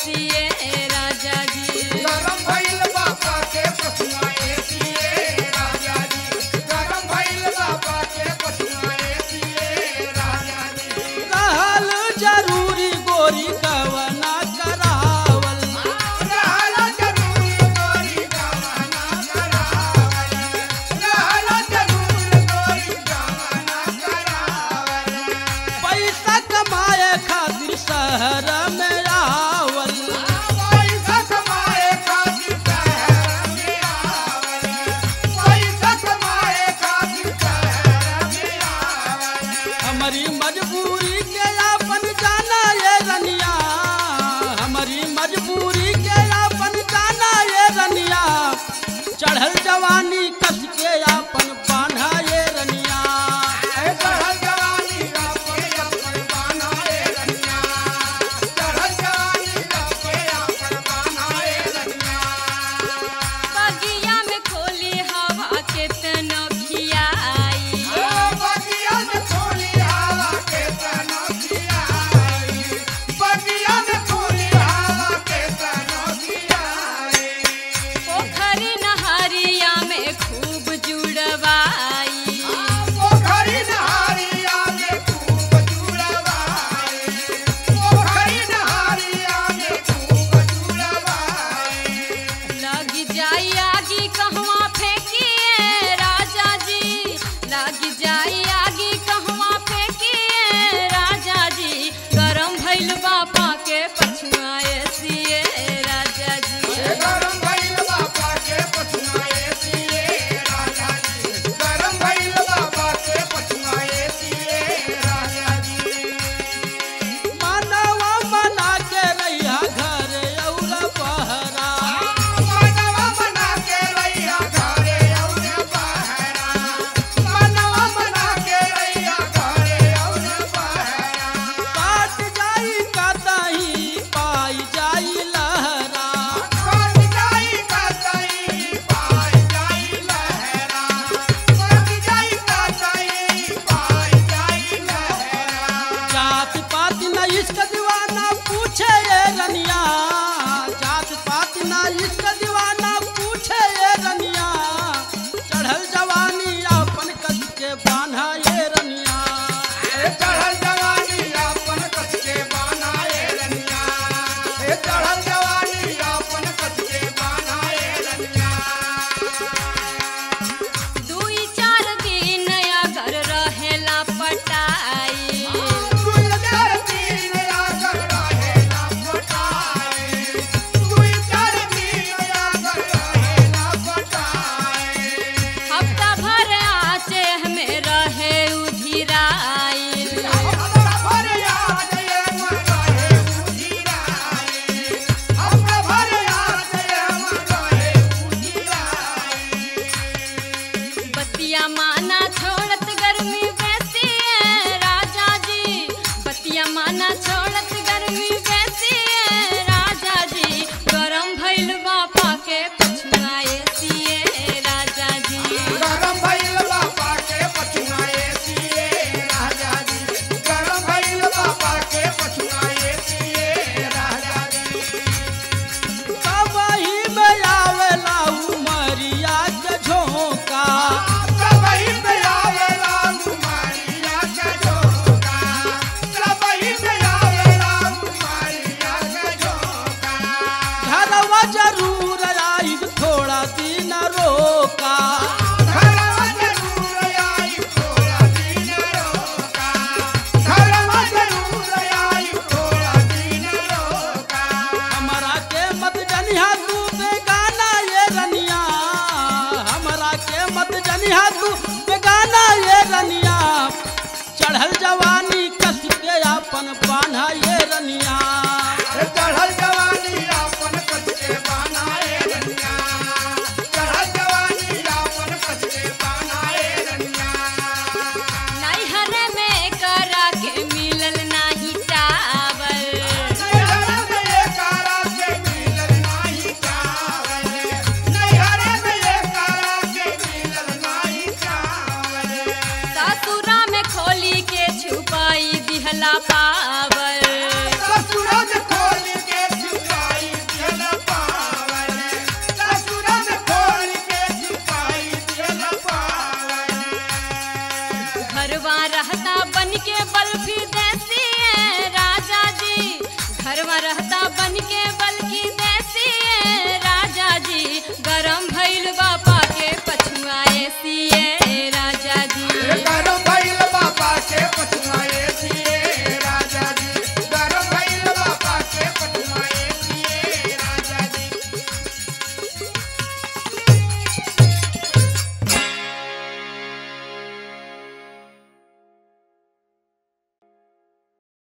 ACA राजा जी गरम भइल बाबा के पछुआ एसीए राजा जी गरम भइल बाबा के पछुआ एसीए राजा जी रहल जरूरी गोरी गवना करावल रहल जरूरी गोरी गवाना करावल रहल जरूरी गोरी गवाना करावल पैसा कमाए खातिर शहर में आवल पैसा कमाए खातिर शहर में आवल पैसा कमाए खातिर शहर में आवल हमारी मजबूरी के अपन जाना ये रनिया हमारी मजबूरी के अपन जाना ये रनिया चढ़ल जवानी कस के अपन बांधा ये रनिया चढ़ल जवानी रब के अपन बाना रे रनिया चढ़ल रहता बन के बल्फी देसी है राजा जी घरवा रहता बन के